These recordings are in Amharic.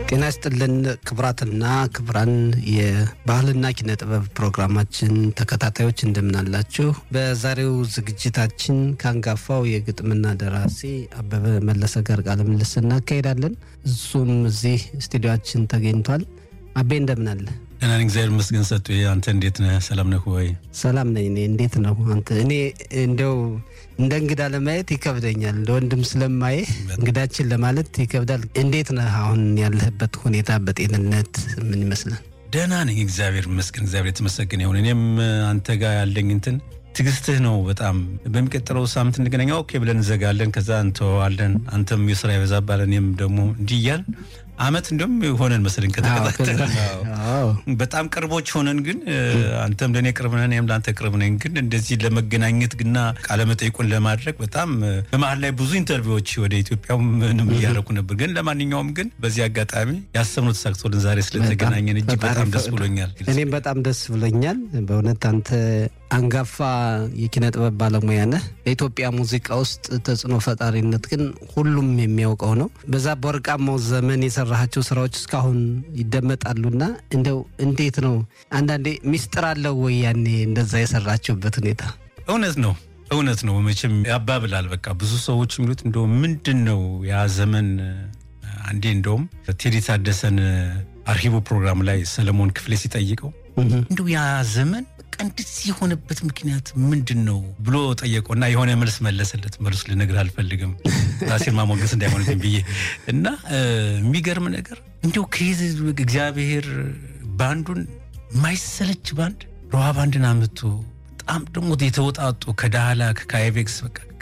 ጤና ይስጥልን ክቡራትና ክቡራን የባህልና ኪነ ጥበብ ፕሮግራማችን ተከታታዮች እንደምናላችሁ። በዛሬው ዝግጅታችን ከአንጋፋው የግጥምና ደራሲ አበበ መለሰ ጋር ቃለ ምልልስ እናካሄዳለን። እሱም እዚህ ስቱዲዮችን ተገኝቷል። አቤ እንደምን አለ? ደህና ነኝ፣ እግዚአብሔር ይመስገን። ሰጡ አንተ እንዴት ነህ? ሰላም ነህ ወይ? ሰላም ነኝ። እኔ እንዴት ነው አንተ? እኔ እንደው እንደ እንግዳ ለማየት ይከብደኛል። እንደ ወንድም ስለማየ እንግዳችን ለማለት ይከብዳል። እንዴት ነህ? አሁን ያለህበት ሁኔታ በጤንነት ምን ይመስላል? ደህና ነኝ፣ እግዚአብሔር ይመስገን። እግዚአብሔር የተመሰገነ ይሁን። እኔም አንተ ጋር ያለኝ እንትን ትዕግስትህ ነው በጣም በሚቀጥለው ሳምንት እንገናኛ ኦኬ ብለን እንዘጋለን፣ ከዛ እንተዋለን። አንተም የስራ ይበዛባል፣ እኔም ደግሞ እንዲህ እያልን አመት እንዲሁም ሆነን መሰለኝ ከተከታተልን በጣም ቅርቦች ሆነን ግን አንተም ለእኔ ቅርብ ነህ፣ እኔም ለአንተ ቅርብ ነኝ። ግን እንደዚህ ለመገናኘት ግና ቃለመጠይቁን ለማድረግ በጣም በመሀል ላይ ብዙ ኢንተርቪዎች ወደ ኢትዮጵያ ምንም እያደረኩ ነበር። ግን ለማንኛውም ግን በዚህ አጋጣሚ ያሰብነው ተሳክቶልን ዛሬ ስለተገናኘን እጅግ በጣም ደስ ብሎኛል። እኔም በጣም ደስ ብሎኛል በእውነት አንተ አንጋፋ የኪነ ጥበብ ባለሙያ ነህ። በኢትዮጵያ ሙዚቃ ውስጥ ተጽዕኖ ፈጣሪነት ግን ሁሉም የሚያውቀው ነው። በዛ በወርቃማው ዘመን የሰራሃቸው ስራዎች እስካሁን ይደመጣሉና እንደው እንዴት ነው አንዳንዴ ሚስጥር አለው ወይ ያኔ እንደዛ የሰራችሁበት ሁኔታ? እውነት ነው እውነት ነው። መቼም ያባብላል። በቃ ብዙ ሰዎች የሚሉት እንደው ምንድን ነው ያ ዘመን አንዴ እንደውም ቴዲ ታደሰን አርሂቡ ፕሮግራም ላይ ሰለሞን ክፍሌ ሲጠይቀው እንደው ያ ዘመን እንደዚህ የሆነበት ምክንያት ምንድን ነው ብሎ ጠየቀውና የሆነ መልስ መለሰለት። መልሱ ልነግርህ አልፈልግም ራሴን ማሞገስ እንዳይሆንብኝ ብዬ እና የሚገርም ነገር እንዲሁ ከይዝ እግዚአብሔር ባንዱን ማይሰለች ባንድ ሮሃ ባንድን አምጥቶ በጣም ደግሞ የተወጣጡ ከዳህላክ ከአይቤክስ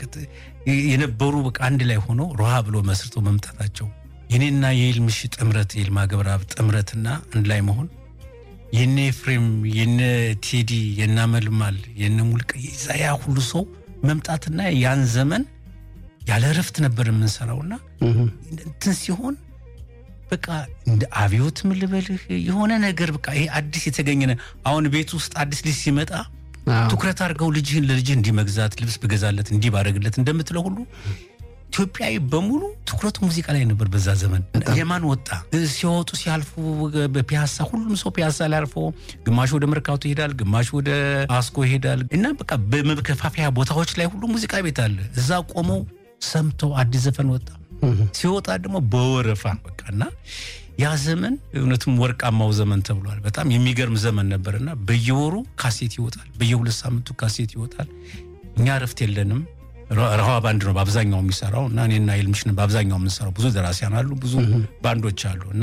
የነበሩ በቃ አንድ ላይ ሆኖ ሮሃ ብሎ መስርቶ መምጣታቸው የኔና የይልምሽ ጥምረት የይልማ ገብረአብ ጥምረትና አንድ ላይ መሆን የነ ኤፍሬም የነ ቴዲ የነ መልማል የነ ሙልቀ ያ ሁሉ ሰው መምጣትና ያን ዘመን ያለ እረፍት ነበር የምንሰራውና እንትን ሲሆን በቃ እንደ አብዮት ምልበልህ የሆነ ነገር በቃ ይሄ አዲስ የተገኘ አሁን ቤት ውስጥ አዲስ ልጅ ሲመጣ ትኩረት አድርገው ልጅህን ለልጅህ እንዲህ መግዛት ልብስ ብገዛለት እንዲህ ባደረግለት እንደምትለው ሁሉ ኢትዮጵያዊ በሙሉ ትኩረቱ ሙዚቃ ላይ ነበር። በዛ ዘመን የማን ወጣ ሲወጡ ሲያልፉ በፒያሳ ሁሉም ሰው ፒያሳ ላይ አልፎ ግማሹ ወደ መርካቶ ይሄዳል፣ ግማሹ ወደ አስኮ ይሄዳል እና በቃ በመከፋፈያ ቦታዎች ላይ ሁሉ ሙዚቃ ቤት አለ። እዛ ቆመው ሰምተው አዲስ ዘፈን ወጣ ሲወጣ ደግሞ በወረፋ በቃ እና ያ ዘመን እውነትም ወርቃማው ዘመን ተብሏል። በጣም የሚገርም ዘመን ነበርና በየወሩ ካሴት ይወጣል፣ በየሁለት ሳምንቱ ካሴት ይወጣል። እኛ እረፍት የለንም። ረሃ ባንድ ነው በአብዛኛው የሚሰራው እና እኔና ይልምሽን በአብዛኛው የምንሰራው። ብዙ ደራሲያን አሉ፣ ብዙ ባንዶች አሉ እና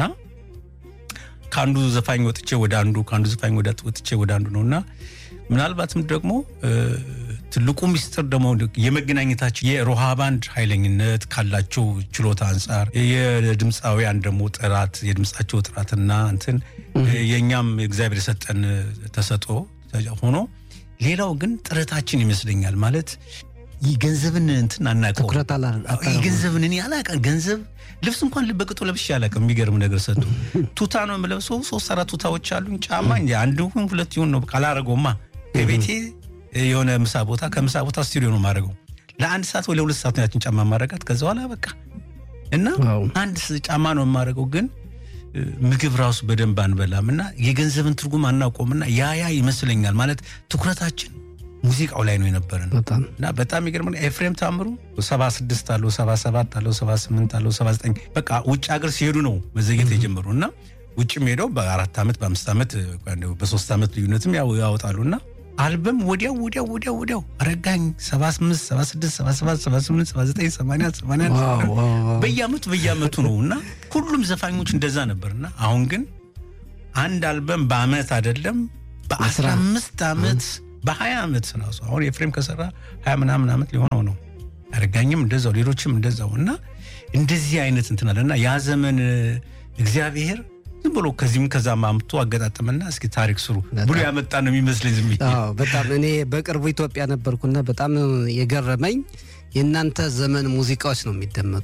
ከአንዱ ዘፋኝ ወጥቼ ወደ አንዱ ከአንዱ ዘፋኝ ወጥቼ ወደ አንዱ ነው እና ምናልባትም ደግሞ ትልቁ ሚስጥር ደግሞ የመገናኘታችን የሮሃ ባንድ ኃይለኝነት ካላቸው ችሎታ አንጻር የድምፃውያን ደግሞ ጥራት የድምፃቸው ጥራትና እንትን የእኛም እግዚአብሔር የሰጠን ተሰጦ ሆኖ ሌላው ግን ጥረታችን ይመስለኛል ማለት ገንዘብን እንትን አናውቀው ገንዘብን እኔ አላውቅም። ገንዘብ ልብስ እንኳን በቅጡ ለብሼ አላውቅም። የሚገርም ነገር ሰጡ ቱታ ነው የምለብሰው። ሶስት አራት ቱታዎች አሉኝ። ጫማ እንጂ አንድ ይሁን ሁለት ይሁን ነው አላረገውማ። ከቤቴ የሆነ ምሳ ቦታ ከምሳ ቦታ ስቱዲዮ ነው የማደርገው። ለአንድ ሰዓት ወይ ለሁለት ሰዓት ነው ያችን ጫማ ማረጋት። ከዛ በኋላ በቃ እና አንድ ጫማ ነው የማደርገው ግን ምግብ ራሱ በደንብ አንበላም እና የገንዘብን ትርጉም አናውቀውምና ያ ያ ይመስለኛል ማለት ትኩረታችን ሙዚቃው ላይ ነው የነበረን እና በጣም ይገርም ኤፍሬም ታምሩ ሰባ ስድስት አለው ሰባ ሰባት አለው ሰባ ስምንት አለው ሰባ ዘጠኝ በቃ ውጭ ሀገር ሲሄዱ ነው መዘግየት የጀመሩ እና ውጭም ሄደው በአራት ዓመት በአምስት ዓመት በሶስት ዓመት ልዩነትም ያወጣሉ እና አልበም ወዲያው ወዲያው ወዲያው ወዲያው አረጋኝ ሰባ ስምንት ሰባ ስድስት ሰባ ሰባት ሰባ ስምንት ሰባ ዘጠኝ ሰማንያ ሰማንያ በየዓመቱ በየዓመቱ ነው እና ሁሉም ዘፋኞች እንደዛ ነበር እና አሁን ግን አንድ አልበም በአመት አይደለም በአስራ አምስት ዓመት በሀያ ዓመት ራሱ አሁን ኤፍሬም ከሰራ ሀያ ምናምን ዓመት ሊሆነው ነው። አረጋኝም እንደዛው ሌሎችም እንደዛው እና እንደዚህ አይነት እንትን አለ እና ያ ዘመን እግዚአብሔር ዝም ብሎ ከዚህም ከዛም አምጥቶ አገጣጠመና እስኪ ታሪክ ስሩ ብሎ ያመጣ ነው የሚመስለኝ። ዝም በጣም እኔ በቅርቡ ኢትዮጵያ ነበርኩና በጣም የገረመኝ የእናንተ ዘመን ሙዚቃዎች ነው የሚደመጡ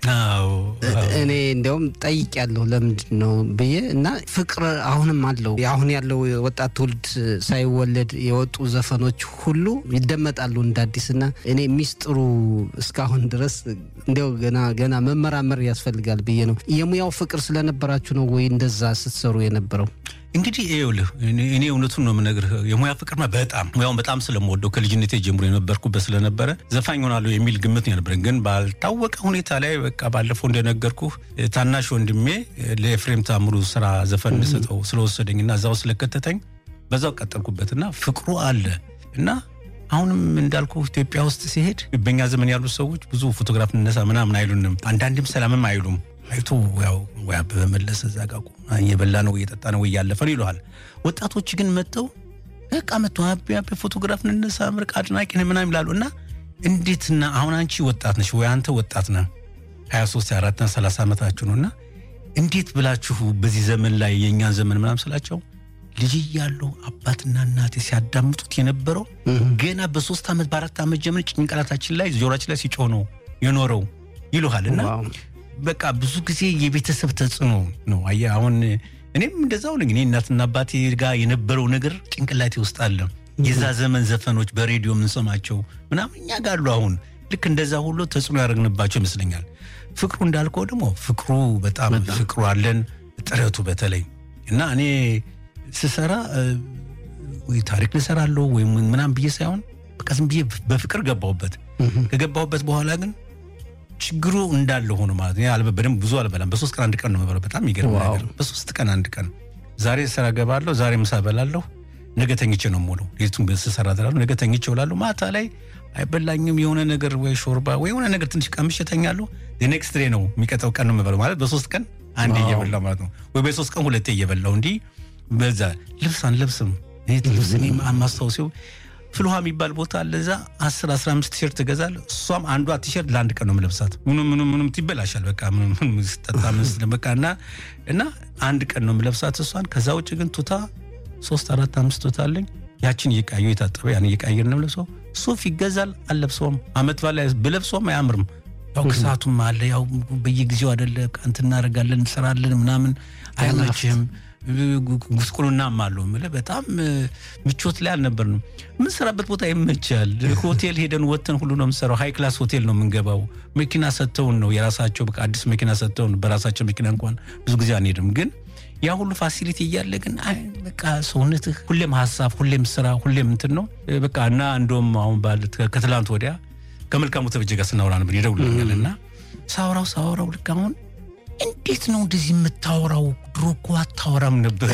እኔ እንዲያውም ጠይቅ ያለሁ ለምንድን ነው ብዬ እና ፍቅር አሁንም አለው። አሁን ያለው ወጣት ትውልድ ሳይወለድ የወጡ ዘፈኖች ሁሉ ይደመጣሉ እንደ አዲስ እና እኔ ሚስጥሩ እስካሁን ድረስ እንዲያው ገና ገና መመራመር ያስፈልጋል ብዬ ነው። የሙያው ፍቅር ስለነበራችሁ ነው ወይ እንደዛ ስትሰሩ የነበረው? እንግዲህ ይኸውልህ እኔ እውነቱን ነው የምነግርህ። የሙያ ፍቅርማ በጣም ሙያውን በጣም ስለምወደው ከልጅነቴ ጀምሮ የነበርኩበት ስለነበረ ዘፋኝ ሆናለሁ የሚል ግምት ነው የነበረን። ግን ባልታወቀ ሁኔታ ላይ በቃ ባለፈው እንደነገርኩህ ታናሽ ወንድሜ ለኤፍሬም ታምሩ ስራ ዘፈን እንሰጠው ስለወሰደኝና እዛው ስለከተተኝ በዛው ቀጠልኩበትና ፍቅሩ አለ እና አሁንም እንዳልኩ ኢትዮጵያ ውስጥ ሲሄድ በኛ ዘመን ያሉ ሰዎች ብዙ ፎቶግራፍ እንነሳ ምናምን አይሉንም። አንዳንድም ሰላምም አይሉም። አይቶ ያው ወይ አበበ መለሰ እዛ ጋ እየበላ ነው እየጠጣ ነው እያለፈ ነው ይለዋል። ወጣቶች ግን መጥተው በቃ መጥተው አቤ አቤ ፎቶግራፍ እንነሳ ምርቅ አድናቂ ነህ ምናምን ይላሉ። እና እንዴትና አሁን አንቺ ወጣት ነሽ ወይ አንተ ወጣት ነህ 23 24 30 ዓመታችሁ ነው እና እንዴት ብላችሁ በዚህ ዘመን ላይ የእኛን ዘመን ምናምን ስላቸው ልጅ እያለሁ አባትና እናቴ ሲያዳምጡት የነበረው ገና በሶስት ዓመት በአራት ዓመት ጀምር ጭንቅላታችን ላይ ጆሮችን ላይ ሲጮህ ነው የኖረው ይሉሃል እና በቃ ብዙ ጊዜ የቤተሰብ ተጽዕኖ ነው። አየህ አሁን እኔም እንደዛው ነኝ። እኔ እናትና አባቴ ጋር የነበረው ነገር ጭንቅላቴ ውስጥ አለ። የዛ ዘመን ዘፈኖች በሬዲዮ የምንሰማቸው ምናምን እኛ ጋር አሉ። አሁን ልክ እንደዛ ሁሉ ተጽዕኖ ያደረግንባቸው ይመስለኛል። ፍቅሩ እንዳልከው ደግሞ ፍቅሩ በጣም ፍቅሩ አለን፣ ጥረቱ በተለይ እና እኔ ስሰራ ወይ ታሪክ ልሰራለሁ ወይም ምናምን ብዬ ሳይሆን በቃ ዝም ብዬ በፍቅር ገባሁበት። ከገባሁበት በኋላ ግን ችግሩ እንዳለ ሆኖ ማለት ነው። በደንብ ብዙ አልበላም። በሶስት ቀን አንድ ቀን ነው የምበላው። በጣም የሚገርም ነገር በሶስት ቀን አንድ ቀን። ዛሬ ስራ ገባለሁ፣ ዛሬ ምሳ በላለሁ፣ ነገ ተኝቼ ነው የምውለው። ሌቱን ስሰራ እላለሁ፣ ነገ ተኝቼ እውላለሁ። ማታ ላይ አይበላኝም የሆነ ነገር ወይ ሾርባ ወይ የሆነ ነገር ትንሽ ቀምሼ እተኛለሁ። ኔክስት ዴይ ነው የሚቀጠው ቀን ነው የምበላው ማለት በሶስት ቀን አንዴ እየበላሁ ማለት ነው። ወይ በሶስት ቀን ሁለቴ እየበላሁ እንዲህ በዛ ልብስ አንለብስም። ልብስ እኔ ማስታወሲው ፍልውሃ የሚባል ቦታ አለ። እዛ አስር አስራ አምስት ቲሸርት እገዛለሁ። እሷም አንዷ ቲሸርት ለአንድ ቀን ነው የምለብሳት። ምኑም ምኑም ምኑም ይበላሻል። በቃ ምኑም ስጠጣ ምን በቃ እና እና አንድ ቀን ነው የምለብሳት እሷን። ከዛ ውጭ ግን ቱታ ሶስት አራት አምስት ቱታ አለኝ። ያችን እየቃዩ የታጠበ ያን እየቃየር ነው ለብሰው። ሱፍ ይገዛል አልለብሰውም። አመት በላይ ብለብሰውም አያምርም። ያው ክሳቱም አለ። ያው በየጊዜው አደለ እንትን እናደርጋለን እንሰራለን ምናምን አይመችህም። ጉስቁልናም አለው የምልህ በጣም ምቾት ላይ አልነበርንም። የምንሰራበት ቦታ ይመቻል። ሆቴል ሄደን ወተን ሁሉ ነው የምንሰራው። ሀይ ክላስ ሆቴል ነው የምንገባው። መኪና ሰጥተውን ነው የራሳቸው በቃ አዲስ መኪና ሰጥተውን፣ በራሳቸው መኪና እንኳን ብዙ ጊዜ አንሄድም። ግን ያ ሁሉ ፋሲሊቲ እያለ ግን በቃ ሰውነትህ ሁሌም ሀሳብ፣ ሁሌም ስራ፣ ሁሌም እንትን ነው በቃ እና እንደውም አሁን ባለ ከትላንት ወዲያ ከመልካሙ ተበጀ ጋር ስናወራ ነበር ይደውልኛል እና ሳውራው ሳውራው ልክ አሁን እንዴት ነው እንደዚህ የምታወራው? ድሮ እኮ አታወራም ነበር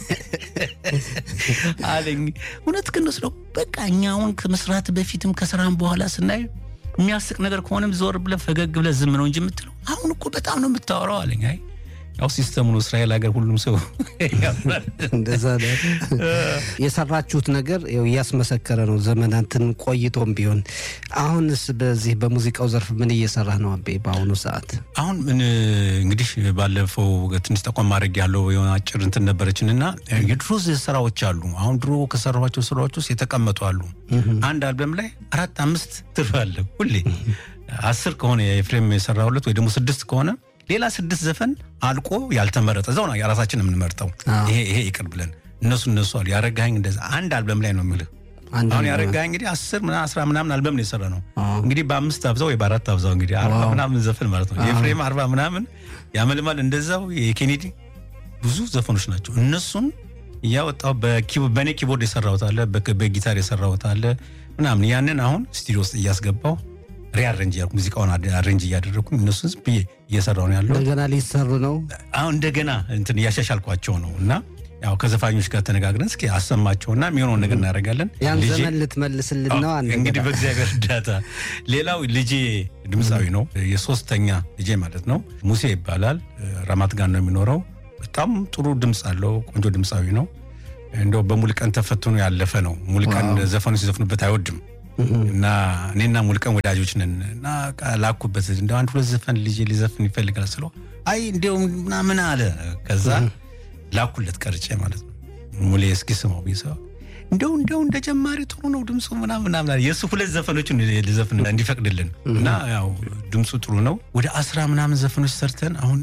አለኝ። እውነት ግን ስለው በቃ እኛ አሁን ከመስራት በፊትም ከስራም በኋላ ስናይ የሚያስቅ ነገር ከሆነም ዞር ብለህ ፈገግ ብለህ ዝም ነው እንጂ የምትለው አሁን እኮ በጣም ነው የምታወራው አለኝ። አይ ያው ሲስተሙ ነው። እስራኤል ሀገር ሁሉም ሰው እንደዛ የሰራችሁት ነገር እያስመሰከረ ነው ዘመናትን ቆይቶም ቢሆን። አሁንስ በዚህ በሙዚቃው ዘርፍ ምን እየሰራ ነው አቤ በአሁኑ ሰዓት? አሁን እንግዲህ ባለፈው ትንሽ ተቋም ማድረግ ያለው የሆነ አጭር እንትን ነበረችን እና የድሮ ስራዎች አሉ። አሁን ድሮ ከሰራኋቸው ስራዎች ውስጥ የተቀመጡ አሉ። አንድ አልበም ላይ አራት አምስት ትርፍ አለ ሁሌ አስር ከሆነ የኤፍሬም የሰራሁለት ወይ ደግሞ ስድስት ከሆነ ሌላ ስድስት ዘፈን አልቆ ያልተመረጠ እዛው ነው የራሳችን የምንመርጠው። ይሄ ይሄ ይቅር ብለን እነሱ እነሱ አሉ ያረጋኝ እንደዛ አንድ አልበም ላይ ነው የምልህ። አሁን ያረጋኝ እንግዲህ አስር ምናምን አስራ ምናምን አልበም ነው የሰራ ነው እንግዲህ በአምስት አብዛው ወይ በአራት አብዛው እንግዲህ አርባ ምናምን ዘፈን ማለት ነው። የኤፍሬም አርባ ምናምን ያመልማል እንደዛው የኬኔዲ ብዙ ዘፈኖች ናቸው። እነሱን እያወጣው በእኔ ኪቦርድ የሰራሁት አለ፣ በጊታር የሰራሁት አለ ምናምን ያንን አሁን ስቱዲዮ ውስጥ እያስገባው ሪአሬንጅ ያልኩ ሙዚቃውን አሬንጅ እያደረግኩኝ እነሱን ዝም ብዬ እየሰራው ነው ያለው። እንደገና ሊሰሩ ነው አሁን እንደገና እንትን እያሻሻልኳቸው ነው እና ያው ከዘፋኞች ጋር ተነጋግረን እስኪ አሰማቸውና የሚሆነውን ነገር እናደርጋለን። ያን ዘመን ልትመልስልን ነው እንግዲህ በእግዚአብሔር እርዳታ። ሌላው ልጄ ድምፃዊ ነው፣ የሶስተኛ ልጄ ማለት ነው። ሙሴ ይባላል። ራማት ጋር ነው የሚኖረው። በጣም ጥሩ ድምፅ አለው። ቆንጆ ድምፃዊ ነው። እንደው በሙሉቀን ተፈትኖ ያለፈ ነው። ሙሉቀን ዘፈኑ ሲዘፍኑበት አይወድም እና እኔና ሙሉቀን ወዳጆች ነን እና ላኩበት እንደ አንድ ሁለት ዘፈን ልጄ ሊዘፍን ይፈልጋል ስለው አይ እንዲያውም ምናምን አለ። ከዛ ላኩለት ቀርጬ ማለት ነው። ሙሌ እስኪ ስማው ቢሰው እንደው እንደው እንደ ጀማሪ ጥሩ ነው ድምፁ ምናምን ምናምን አለ። የእሱ ሁለት ዘፈኖችን ልዘፍን እንዲፈቅድልን እና ያው ድምፁ ጥሩ ነው። ወደ አስራ ምናምን ዘፈኖች ሰርተን አሁን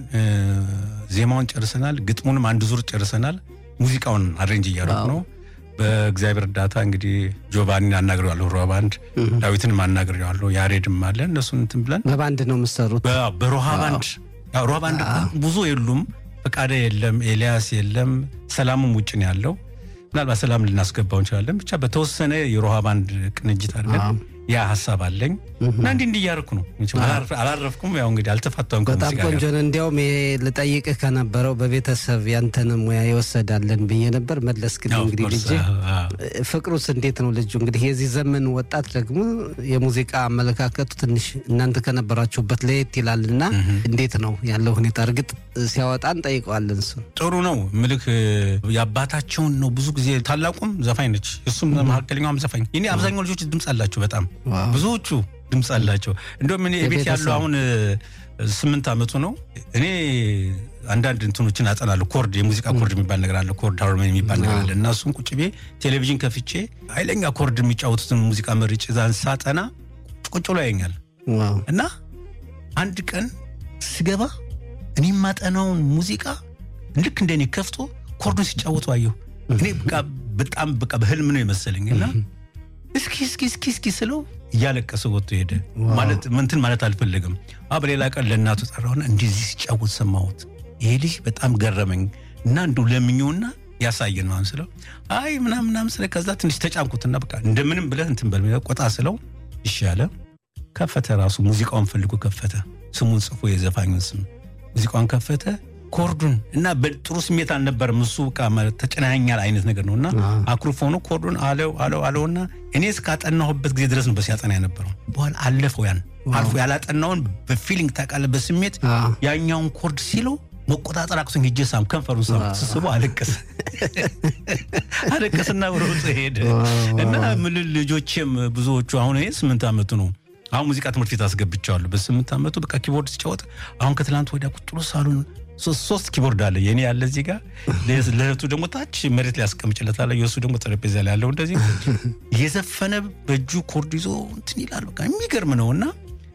ዜማውን ጨርሰናል። ግጥሙንም አንድ ዙር ጨርሰናል። ሙዚቃውን አሬንጅ እያደረጉ ነው። በእግዚአብሔር እርዳታ እንግዲህ ጆቫኒን አናግሬዋለሁ፣ ሮሃ ባንድ ዳዊትንም አናግሬዋለሁ፣ ያሬድም አለ። እነሱን እንትን ብለን በባንድ ነው የምትሰሩት? በሮሃ ባንድ ሮሃ ባንድ ብዙ የሉም፣ ፈቃደ የለም፣ ኤልያስ የለም፣ ሰላምም ውጭ ነው ያለው። ምናልባት ሰላም ልናስገባው እንችላለን። ብቻ በተወሰነ የሮሃ ባንድ ቅንጅት አድርገን ያ ሀሳብ አለኝ እና እንዲህ እንዲህ እያደረኩ ነው። አላረፍኩም። ያው እንግዲህ አልተፋታም። በጣም ቆንጆ ነው። እንዲያውም ልጠይቅህ ከነበረው በቤተሰብ ያንተን ሙያ ይወሰዳለን ብዬ ነበር። መለስክልኝ። እንግዲህ ልጅ ፍቅሩስ እንዴት ነው? ልጁ እንግዲህ የዚህ ዘመን ወጣት ደግሞ የሙዚቃ አመለካከቱ ትንሽ እናንተ ከነበራችሁበት ለየት ይላል እና እንዴት ነው ያለው ሁኔታ? እርግጥ ሲያወጣ እንጠይቀዋለን። እሱ ጥሩ ነው ምልክ የአባታቸውን ነው ብዙ ጊዜ ታላቁም ዘፋኝ ነች፣ እሱም መካከለኛውም ዘፋኝ። እኔ አብዛኛው ልጆች ድምፅ አላቸው በጣም ብዙዎቹ ድምፅ አላቸው። እንደውም እኔ ቤት ያለው አሁን ስምንት ዓመቱ ነው። እኔ አንዳንድ እንትኖችን አጠናለሁ። ኮርድ የሙዚቃ ኮርድ የሚባል ነገር አለ፣ ኮርድ ሃርሞኒ የሚባል ነገር አለ እና እሱን ቁጭ ቤ ቴሌቪዥን ከፍቼ ኃይለኛ ኮርድ የሚጫወቱትን ሙዚቃ መርጬ ዛን ሳጠና ቁጭ ብሎ ያየኛል እና አንድ ቀን ስገባ እኔ የማጠናውን ሙዚቃ ልክ እንደኔ ከፍቶ ኮርዱን ሲጫወቱ አየሁ። እኔ በጣም በቃ በህልም ነው የመሰለኝ እና እስኪ እስኪ እስኪ እስኪ ስለው እያለቀሰ ወጥቶ ሄደ። ማለት ምንትን ማለት አልፈለግም። በሌላ ቀን ለእናቱ ጠራውና እንደዚህ ሲጫወት ሰማሁት። ይሄ ልጅ በጣም ገረመኝ እና እንዱ ለምኘውና ያሳየን ማን ስለው አይ ምናምን ምናምን ስለ ከዛ ትንሽ ተጫንኩትና በቃ እንደምንም ብለህ እንትን በል ቆጣ ስለው ይሻለ ከፈተ። ራሱ ሙዚቃውን ፈልጎ ከፈተ። ስሙን ጽፎ የዘፋኙን ስም ሙዚቃውን ከፈተ። ኮርዱን እና በጥሩ ስሜት አልነበረም። እሱ ተጨናኛል አይነት ነገር ነው እና አኩርፎ ነው ኮርዱን አለው አለው አለውና እኔ እስካጠናሁበት ጊዜ ድረስ ነው በሲያጠና የነበረው። በኋላ አለፈው ያን አልፎ ያላጠናውን በፊሊንግ ታውቃለህ፣ በስሜት ያኛውን ኮርድ ሲለው መቆጣጠር አቅቶኝ ሄጄ ሳም ከንፈሩን ሳም ስስቦ አለቀሰ አለቀስና ሮጦ ሄደ እና ምን ልጆቼም ብዙዎቹ አሁን ይሄ ስምንት ዓመቱ ነው አሁን ሙዚቃ ትምህርት ቤት አስገብቼዋለሁ። በስምንት ዓመቱ በቃ ኪቦርድ ሲጫወት አሁን ከትላንት ወዲያ ቁጭ ብሎ ሳሎን ሶስት ኪቦርድ አለ። የኔ ያለ እዚህ ጋር ለእህቱ ደግሞ ታች መሬት ላይ ያስቀምጭለታለሁ። የእሱ ደግሞ ጠረጴዛ ላይ ያለው እንደዚህ እየዘፈነ በእጁ ኮርድ ይዞ እንትን ይላል። በቃ የሚገርም ነው እና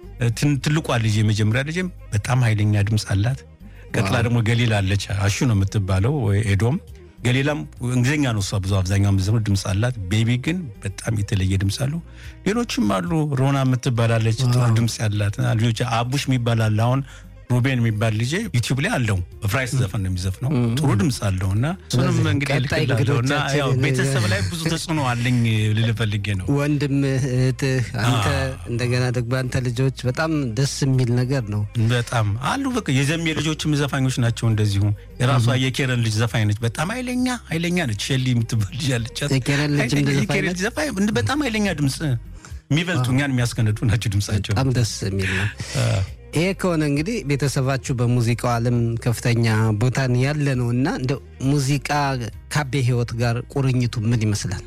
ትልቋ ልጅ የመጀመሪያ ልጅ በጣም ኃይለኛ ድምፅ አላት። ቀጥላ ደግሞ ገሊላ አለች። አሹ ነው የምትባለው ኤዶም ገሊላም እንግሊዝኛ ነው እሷ ብዙ አብዛኛው ምዘምር ድምፅ አላት። ቤቢ ግን በጣም የተለየ ድምፅ አለው። ሌሎችም አሉ። ሮና የምትባላለች ጥሩ ድምፅ ያላት ልጆች አቡሽ የሚባል አለ አሁን ሩቤን የሚባል ልጄ ዩቲዩብ ላይ አለው። በፍራይስ ዘፈን ነው የሚዘፍነው። ጥሩ ድምፅ አለው እና እሱንም እንግዲህ ልክላለሁ እና ያው ቤተሰብ ላይ ብዙ ተጽዕኖ አለኝ ልል ፈልጌ ነው። ወንድምህ፣ እህትህ፣ አንተ እንደገና ደግሞ አንተ ልጆች በጣም ደስ የሚል ነገር ነው። በጣም አሉ። በቃ የዘሜ ልጆችም ዘፋኞች ናቸው። እንደዚሁ የራሷ የኬረን ልጅ ዘፋኝ ነች። በጣም ኃይለኛ ኃይለኛ ነች። ሸሊ የምትባል ልጅ አለቻት። የኬረን ልጅ ዘፋኝ በጣም ኃይለኛ ድምፅ የሚበልጡ እኛን የሚያስከነዱ ናቸው ድምፃቸው። በጣም ደስ የሚል ነው። ይሄ ከሆነ እንግዲህ ቤተሰባችሁ በሙዚቃው ዓለም ከፍተኛ ቦታን ያለ ነው እና እንደ ሙዚቃ ካቤ ህይወት ጋር ቁርኝቱ ምን ይመስላል?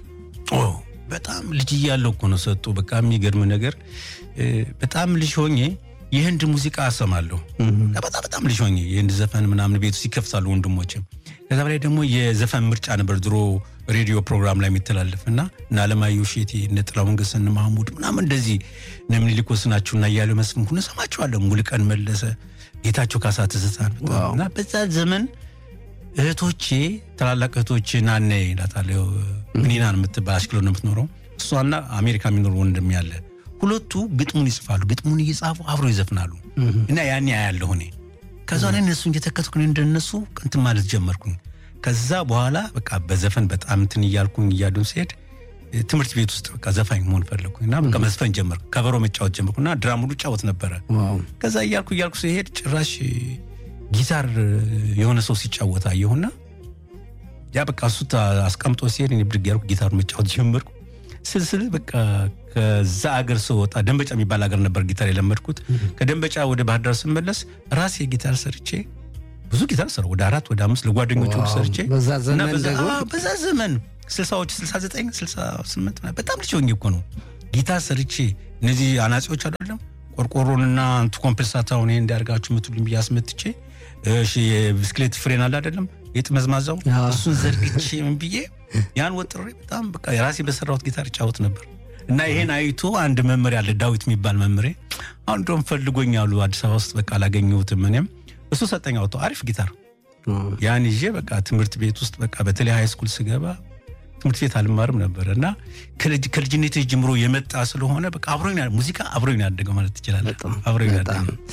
በጣም ልጅ እያለሁ እኮ ነው ሰጡ። በቃ የሚገርም ነገር በጣም ልጅ ሆኜ የህንድ ሙዚቃ አሰማለሁ። በጣም በጣም ልጅ ሆኜ የህንድ ዘፈን ምናምን ቤቱ ሲከፍታሉ ወንድሞችም። ከዛ በላይ ደግሞ የዘፈን ምርጫ ነበር ድሮ ሬዲዮ ፕሮግራም ላይ የሚተላለፍ እና እነ አለማየሁ እሸቴ እነ ጥላሁን ገሰሰ እነ ማህሙድ ምናምን እንደዚህ እነ ምኒልክ ወስናቸው እና እያሉ መስፍን ሁሉ እሰማቸዋለሁ። ሙሉቀን መለሰ፣ ጌታቸው ካሳ ትዝታን እና በዛ ዘመን እህቶቼ ታላላቅ እህቶቼ ናነ እላታለሁ። ምኒናን የምትባል አሽክሎ ነው የምትኖረው። እሷና አሜሪካ የሚኖር ወንድም ያለ ሁለቱ ግጥሙን ይጽፋሉ። ግጥሙን እየጻፉ አብሮ ይዘፍናሉ እና ያኔ አያለሁ እኔ ከዛ ላይ እነሱ እየተከትኩ እንደነሱ እንትን ማለት ጀመርኩኝ። ከዛ በኋላ በቃ በዘፈን በጣም እንትን እያልኩኝ እያዱን ሲሄድ ትምህርት ቤት ውስጥ በቃ ዘፋኝ መሆን ፈለግኩኝ እና በቃ መዝፈን ጀመርኩ። ከበሮ መጫወት ጀመርኩ እና ድራም ሁሉ ጫወት ነበረ። ከዛ እያልኩ እያልኩ ሲሄድ ጭራሽ ጊታር የሆነ ሰው ሲጫወት አየሁና ያ በቃ እሱ አስቀምጦ ሲሄድ እኔ ብድግ ያልኩ ጊታር መጫወት ጀመርኩ። ስልስል በቃ ከዛ አገር ስወጣ ደንበጫ የሚባል ሀገር ነበር ጊታር የለመድኩት። ከደንበጫ ወደ ባህር ዳር ስመለስ ራሴ ጊታር ሰርቼ ብዙ ጊታር ሰራ ወደ አራት ወደ አምስት ለጓደኞች ሁሉ ሰርቼ በዛ ዘመን ስልሳዎች ስልሳ ዘጠኝ ስልሳ ስምንት በጣም ልጅ ሆኜ እኮ ነው ጊታር ሰርቼ እነዚህ አናጺዎች አይደለም ቆርቆሮንና አንቱ ኮምፐልሳታውን ይሄ እንዲያርጋችሁ ምትሉኝ ብዬ አስመትቼ የብስክሌት ፍሬን አለ አይደለም የጥመዝማዛው አዎ። እሱን ዘርግቼ ምን ብዬ ያን ወጥሬ በጣም በቃ የራሴ በሰራሁት ጊታር እጫወት ነበር እና ይሄን አይቶ አንድ መምህር ያለ ዳዊት የሚባል መምህሬ አሁን እንደውም ፈልጎኝ አሉ አዲስ አበባ ውስጥ በቃ አላገኘሁትም እኔም እሱ ሰጠኝ አውጥቶ አሪፍ ጊታር ያን ይዤ በቃ ትምህርት ቤት ውስጥ በቃ በተለይ ሃይ ስኩል ስገባ ትምህርት ቤት አልማርም ነበር እና ከልጅ- ከልጅነቴ ጀምሮ የመጣ ስለሆነ በቃ አብሮኝ ነው- ሙዚቃ አብሮኝ ነው ያደገው ማለት ትችላለህ። በጣም አብሮኝ ነው በጣም ያደገው።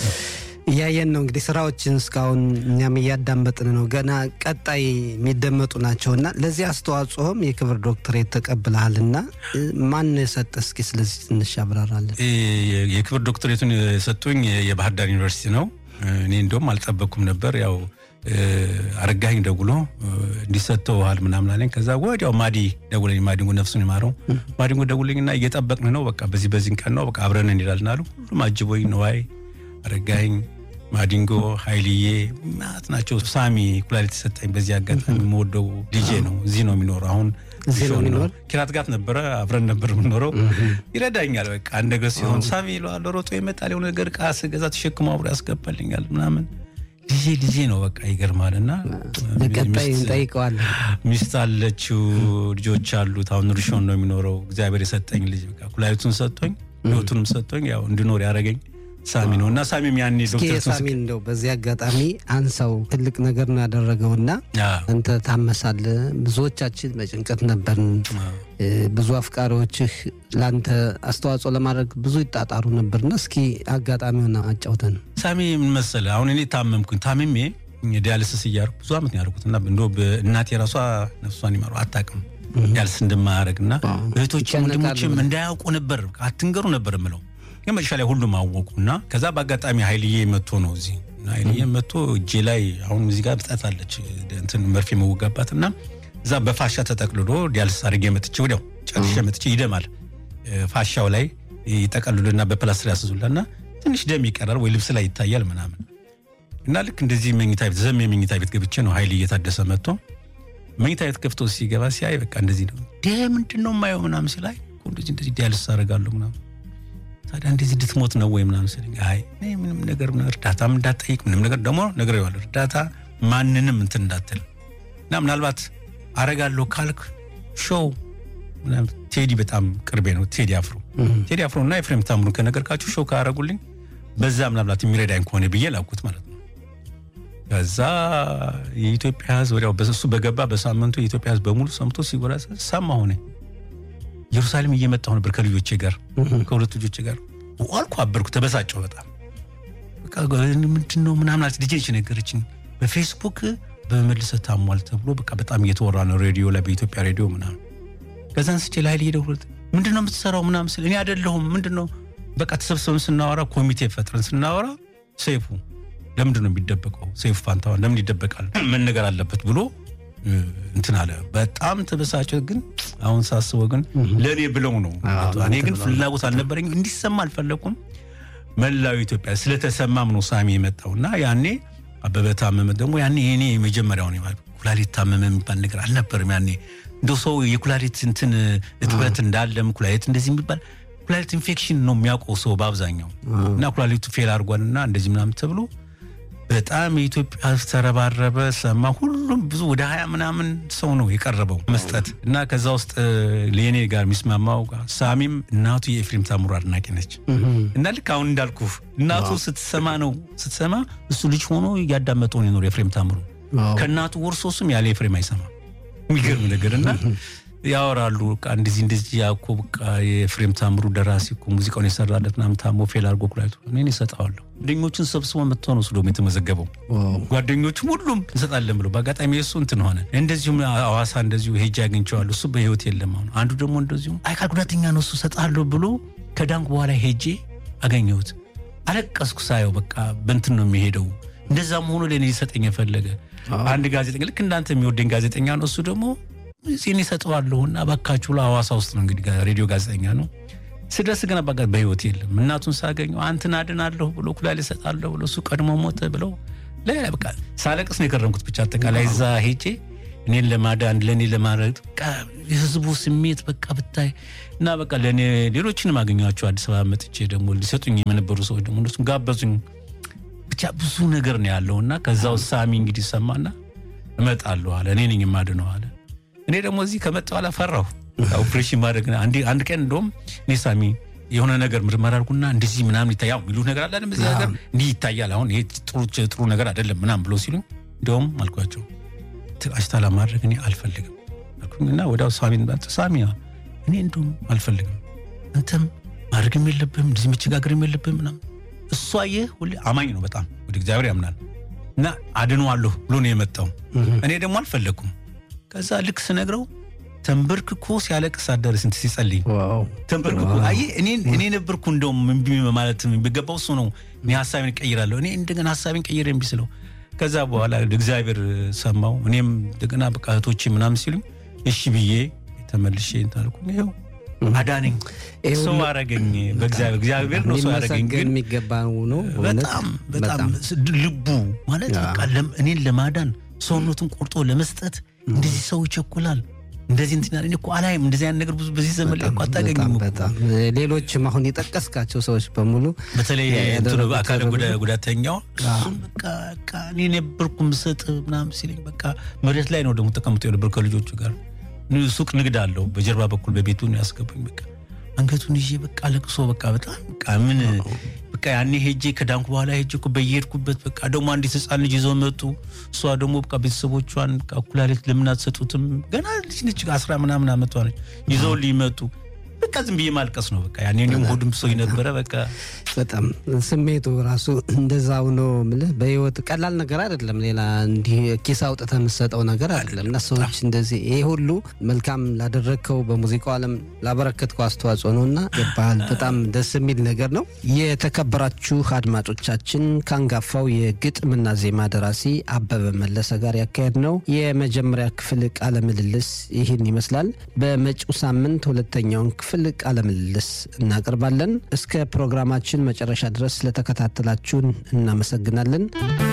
እያየን ነው እንግዲህ ስራዎችን እስካሁን እኛም እያዳመጥን ነው። ገና ቀጣይ የሚደመጡ ናቸው እና ለዚህ አስተዋጽኦም የክብር ዶክትሬት ተቀብለሃልና እ፣ ማን የሰጠ እስኪ ስለዚህ ትንሽ አብራራለን። የ- የክብር ዶክተሬቱን የሰጡኝ የባህር ዳር ዩኒቨርሲቲ ነው። እኔ እንደውም አልጠበቅኩም ነበር። ያው እ፣ አረጋኸኝ ደውሎ እ፣ እንዲሰጠውሃል ምናምን አለኝ። ከዛ ወዲያው ማዲ ደውለኝ፣ ማዲንጎ ነፍሱን ይማረው። ማዲንጎ ደውለኝና እየጠበቅን ነው፣ በቃ በዚህ በዚህን ቀን ነው፣ በቃ አብረን እንሄዳለን አሉ። ሁሉም አጅቦኝ ነዋይ፣ አረጋኸኝ፣ ማዲንጎ፣ ሀይልዬ ማት ናቸው። ሳሚ ኩላሊት የሰጠኝ በዚህ አጋጣሚ የምወደው ዲጄ ነው። እዚህ ነው የሚኖረው አሁን እዚህ ነው ሾው የሚኖር? ኪራት ጋት ነበረ አብረን ነበር የምንኖረው። ይረዳኛል። በቃ አንድ ነገር ሲሆን ሳሚ ይለዋል፣ ሮጦ ይመጣል። የሆነ ነገር ዕቃ ስገዛ ተሸክሞ አብሮ ያስገባልኛል ምናምን። ልጄ ልጄ ነው በቃ ይገርማል። እና ለቀጣይ ሚስት- እንጠይቀዋለን። ሚስት አለችው፣ ልጆች አሉት። አሁን ርሾን ነው የሚኖረው። እግዚአብሔር የሰጠኝ ልጅ በቃ ኩላሊቱን ሰጥቶኝ ህይወቱንም ሰጥቶኝ ያው እንድኖር ያደረገኝ ሳሚ ነው እና ሳሚም ያኔ እስኪ ዶክተር የሳሚን እንደው በዚህ አጋጣሚ አንሳው ትልቅ ነገር ነው ያደረገውና አዎ፣ አንተ ታመሳለህ። ብዙዎቻችን በጭንቀት ነበርን። አዎ። እ፣ ብዙ አፍቃሪዎችህ ለአንተ አስተዋጽኦ ለማድረግ ብዙ ይጣጣሩ ነበርና እስኪ አጋጣሚውን አጫውተን። ሳሚ ምን መሰለህ፣ አሁን እኔ ታመምኩኝ። ታምሜ ዲያልስስ እያደረኩ ብዙ ዓመት ነው ያደረኩት እና እንደ እናቴ ራሷ ነፍሷን ይማሩ አታውቅም ዲያልስስ እንደማያደርግ እና እህቶችም ይጨነቃሉ ወንድሞችም ብለህ። እንዳያውቁ ነበር አትንገሩ ነበር የምለው። ግን መጨረሻ ላይ ሁሉም አወቁ እና ከዛ በአጋጣሚ ኃይልዬ መጥቶ ነው እዚህ እና ኃይልዬ መጥቶ እጄ ላይ አሁን እዚህ ጋር ብጠት አለች እንትን መርፌ መወጋባት እና እዛ በፋሻ ተጠቅልሎ ዲያልስስ አድርጌ መጥቼ ወዲያው ጨርሼ መጥቼ ይደማል እ፣ ፋሻው ላይ ይጠቀልሉና በፕላስትር ያስዙልና ትንሽ ደም ይቀራል ወይ ልብስ ላይ ይታያል ምናምን እና ልክ እንደዚህ መኝታ ቤት ዘም የመኝታ ቤት ገብቼ ነው ኃይል እየታደሰ መጥቶ መኝታ ቤት ከፍቶ ሲገባ ሲያይ በቃ እንደዚህ ነው ደ ምንድን ነው የማየው ምናምን ሲላይ እኮ እንደዚህ እንደዚህ ዲያልስ አደርጋለሁ ምናምን ታዲያ እንደዚህ እንድትሞት ነው ወይ ምናምን ሲለኝ አይ እኔ ምንም ነገር ምናምን እርዳታም እንዳትጠይቅ ምንም ነገር ደግሞ ነግሬዋለሁ እርዳታ ማንንም እንትን እንዳትል እና ምናልባት አረጋለሁ ካልክ ሾው ምናምን ቴዲ በጣም ቅርቤ ነው ቴዲ አፍሮ ቴዲ አፍሮ እና ኤፍሬም ታምሩን ከነገርካችሁ ሾው ካረጉልኝ በዛ ምናልባት የሚረዳኝ ከሆነ ብዬ ላኩት ማለት ነው። ከዛ የኢትዮጵያ ሕዝብ ወዲያው በሱ በገባ በሳምንቱ የኢትዮጵያ ሕዝብ በሙሉ ሰምቶ ሲወራ ሰማ ሆነ። ኢየሩሳሌም እየመጣሁ ነበር ከልጆቼ ጋር ከሁለት ልጆቼ ጋር አልኩ፣ አበርኩ፣ ተበሳጨሁ በጣም በቃ ምንድን ነው ምናምን አለች። ልጄ ነች ነገረችኝ። በፌስቡክ በመልሰ ታሟል ተብሎ በቃ በጣም እየተወራ ነው ሬዲዮ ላይ በኢትዮጵያ ሬዲዮ ምናምን ከዛን ስቼ ላይ ሄደው ምንድን ነው የምትሰራው ምናምን ስል እኔ አይደለሁም ምንድን ነው በቃ ተሰብስበን ስናወራ ኮሚቴ ፈጥረን ስናወራ ሰይፉ ለምንድን ነው የሚደበቀው ሰይፉ ፋንታሁን ለምን ይደበቃል መነገር አለበት ብሎ እ፣ እንትን አለ በጣም ተበሳጨ ግን አሁን ሳስበው ግን ለእኔ ብለው ነው አዎ፣ እኔ ግን ለአንተ ብለው ነው። ፍላጎት አልነበረኝም እንዲሰማ አልፈለኩም መላው ኢትዮጵያ ስለተሰማም ነው ሳሚ የመጣው እና ያኔ አበበ ታመመ ደግሞ ያኔ የኔ የመጀመሪያው ነው ማለት ኩላሊት ታመመ የሚባል ነገር አልነበርም ያኔ እንደ ሰው የኩላሊት እንትን እጥበት እንዳለም ኩላሊት እንደዚህ የሚባል ኩላሊት ኢንፌክሽን ነው የሚያውቀው ሰው በአብዛኛው እና ኩላሊቱ ፌል አድርጓልና እንደዚህ ምናምን ተብሎ በጣም የኢትዮጵያ ሕዝብ ተረባረበ፣ ሰማ። ሁሉም ብዙ ወደ ሀያ ምናምን ሰው ነው የቀረበው መስጠት እና ከዛ ውስጥ ለኔ ጋር የሚስማማው ሳሚም እናቱ የኤፍሬም ታምሩ አድናቂ ነች እና ልክ አሁን እንዳልኩ እናቱ ስትሰማ ነው ስትሰማ እሱ ልጅ ሆኖ እያዳመጠው ነው የኖረው ኤፍሬም ታምሩ ከእናቱ ወርሶ እሱም ያለ ኤፍሬም አይሰማም። የሚገርም ነገር እና ያወራሉ በቃ እንደዚህ እንደዚህ ያኮ በቃ የኤፍሬም ታምሩ ደራሲ እኮ ሙዚቃውን የሰራለት ምናምን ታሞ ፌል አድርጎ ኩላሊቱ እኔ እሰጠዋለሁ። ጓደኞቹን ሰብስቦ መጥቶ ነው እሱ ደግሞ የተመዘገበው። ጓደኞቹም ሁሉም እንሰጣለን ብሎ በአጋጣሚ የእሱ እንትን ሆነ። እንደዚሁም አዋሳ እንደዚሁ ሄጄ አግኝቼዋለሁ። እሱ በህይወት የለም አሁን። አንዱ ደግሞ እንደዚሁ አካል ጉዳተኛ ነው እሱ እሰጣለሁ ብሎ ከዳንኩ በኋላ ሄጄ አገኘሁት። አለቀስኩ ሳየው። በቃ በንትን ነው የሚሄደው። እንደዛም ሆኖ ለእኔ ሊሰጠኝ የፈለገ አንድ ጋዜጠኛ ልክ እንዳንተ የሚወደኝ ጋዜጠኛ ነው እሱ ደግሞ እኔ እሰጠዋለሁ እና እባካችሁ ብሎ ሐዋሳ ውስጥ ነው እንግዲህ ሬዲዮ ጋዜጠኛ ነው። ስደርስ ግን በቃ በህይወት የለም። እናቱን ሳገኘው አንተን አድናለሁ ብሎ ኩላሊት እሰጣለሁ ብሎ እሱ ቀድሞ ሞተ ብለው ሌላ በቃ ሳለቅስ ነው የከረምኩት። ብቻ አጠቃላይ እዛ ሄጄ እኔን ለማዳን ለእኔ ለማድረግ በቃ የህዝቡ ስሜት በቃ ብታይ እና በቃ ለእኔ ሌሎችንም አገኘኋቸው አዲስ አበባ መጥቼ ደግሞ ሊሰጡኝ የነበሩ ሰዎች ደግሞ እነሱም ጋበዙኝ። ብቻ ብዙ ነገር ነው ያለው እና ከዛው ሳሚ እንግዲህ ሰማና እመጣለሁ አለ። እኔ ነኝ የማድነው አለ። እኔ ደግሞ እዚህ ከመጣሁ በኋላ ፈራሁ ኦፕሬሽን ማድረግ። አንድ ቀን እንደውም እኔ ሳሚ የሆነ ነገር ምርመራ አድርጉና እንደዚህ ምናምን ይታያል የሚሉት ነገር አለ በዚህ ነገር እንዲህ ይታያል፣ አሁን ይሄ ጥሩ ነገር አይደለም ምናምን ብሎ ሲሉ እንደውም አልኳቸው አሽታላ ማድረግ እኔ አልፈልግም እና ወዲያው ሳሚን ሳሚ እኔ እንደውም አልፈልግም አንተም ማድረግም የለብህም እንደዚህ መቸጋገርም የለብህም ምናምን እሷ ይህ ሁሌ አማኝ ነው በጣም ወደ እግዚአብሔር ያምናል እና አድነዋለሁ ብሎ ነው የመጣው እኔ ደግሞ አልፈለግኩም ከዛ ልክ ስነግረው ተንበርክኮ ሲያለቅስ አደረ ስንት ሲጸልይ ተንበርክኮ አይ እኔ ነበርኩ እንደውም እምቢ ማለት የሚገባው እሱ ነው እኔ ሀሳቤን ቀይራለሁ እኔ እንደገና ሀሳቤን ቀይር እምቢ ስለው ከዛ በኋላ እግዚአብሔር ሰማው እኔም እንደገና በቃ እህቶቼ ምናምን ሲሉኝ እሺ ብዬ ተመልሼ እንታልኩኝ ይኸው አዳነኝ ሰው አረገኝ እግዚአብሔር ነው ሰው ያረገኝ ግን የሚገባ ነው በጣም በጣም ልቡ ማለት በቃ እኔን ለማዳን ሰውነቱን ቆርጦ ለመስጠት እንደዚህ ሰው ይቸኩላል እንደዚህ እንትን እኔ እኮ አላይም እንደዚህ አይነት ነገር ብዙ በዚህ ዘመን ላይ እኮ አታገኝም በጣም ሌሎችም አሁን የጠቀስካቸው ሰዎች በሙሉ በተለይ አካል ጉዳተኛው እሱም በቃ እኔ ነበርኩ ምሰጥ ምናምን ሲለኝ በቃ መሬት ላይ ነው ደግሞ ተቀምጦ የነበር ከልጆቹ ጋር ሱቅ ንግድ አለው በጀርባ በኩል በቤቱ ያስገቡኝ በቃ አንገቱን ይዤ በቃ ለቅሶ በቃ በጣም በቃ ምን በቃ ያኔ ሄጄ ከዳንኩ በኋላ ሄጄ እኮ በየሄድኩበት በቃ ደግሞ አንዲት ህፃን ልጅ ይዘው መጡ። እሷ ደግሞ በቃ ቤተሰቦቿን ኩላሊት ለምን አትሰጡትም? ገና ልጅ ነች፣ አስራ ምናምን አመቷ ነች። ይዘው ሊመጡ በቃ ዝም ብዬ ማልቀስ ነው በቃ ያኔ እኔም ሆድም ሰው ነበረ። በቃ በጣም ስሜቱ ራሱ እንደዛው ነው የምልህ። በህይወት ቀላል ነገር አይደለም። ሌላ እንዲህ ኪስ አውጥተህ የምትሰጠው ነገር አይደለም እና ሰዎች እንደዚህ ይሄ ሁሉ መልካም ላደረግከው በሙዚቃው ዓለም ላበረከትከው አስተዋጽኦ ነው እና ገባህል። በጣም ደስ የሚል ነገር ነው። የተከበራችሁ አድማጮቻችን ከአንጋፋው የግጥምና ዜማ ደራሲ አበበ መለሰ ጋር ያካሄድ ነው የመጀመሪያ ክፍል ቃለ ምልልስ ይህን ይመስላል። በመጪው ሳምንት ሁለተኛውን ክፍል ቃለ ምልልስ እናቀርባለን። እስከ ፕሮግራማችን መጨረሻ ድረስ ስለተከታተላችሁን እናመሰግናለን።